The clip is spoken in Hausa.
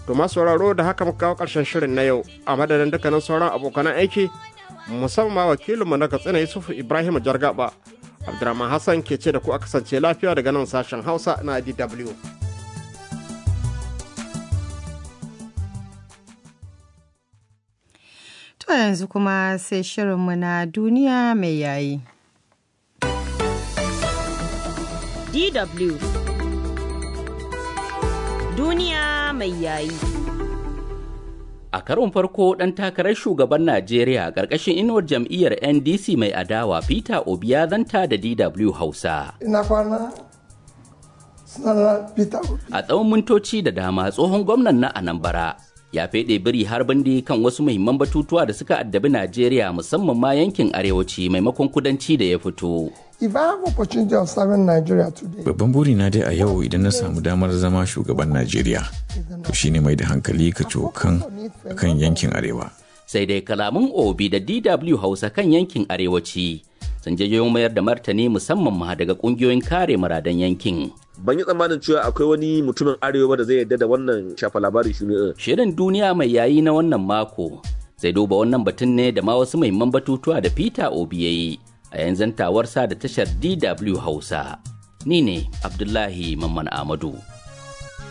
To masu sauraro da haka muka kawo ƙarshen shirin na yau a madadin dukkanin sauran abokan aiki musamman wakilinmu na Katsina Yusufu Ibrahim Jargaba. Abdurrahman Hassan ke ce da ku a kasance lafiya daga nan sashen Hausa na DW. To yanzu kuma sai shirinmu na duniya mai yayi. DW Duniya mai yayi. A karon farko ɗan takarar shugaban Najeriya ƙarƙashin inuwar jam'iyyar NDC mai adawa Peter Obi ya zanta da DW Hausa. Ina kwana sunana Peter Obi. A tsawon mintoci da dama tsohon gwamnan na Anambra ya feɗe biri har bindi kan wasu muhimman batutuwa da suka addabi Najeriya musamman ma yankin arewaci maimakon kudanci da ya fito. If I have opportunity of serving Nigeria today, Babban burina dai a yau idan na samu damar zama shugaban Najeriya, to shine mai da hankali ka cokan kan yankin arewa. Sai dai kalaman Obi da DW Hausa kan yankin arewaci sun jayo mayar da martani musamman ma daga ƙungiyoyin kare muradan yankin. ban yi tsammanin cewa akwai wani mutumin arewa da zai yarda da wannan shafa labari shi ne Shirin duniya mai yayi na wannan mako zai duba wannan batun ne da ma wasu muhimman batutuwa da Peter Obi ya yi a yanzu tawarsa da tashar DW Hausa. Ni ne Abdullahi Mamman Amadu.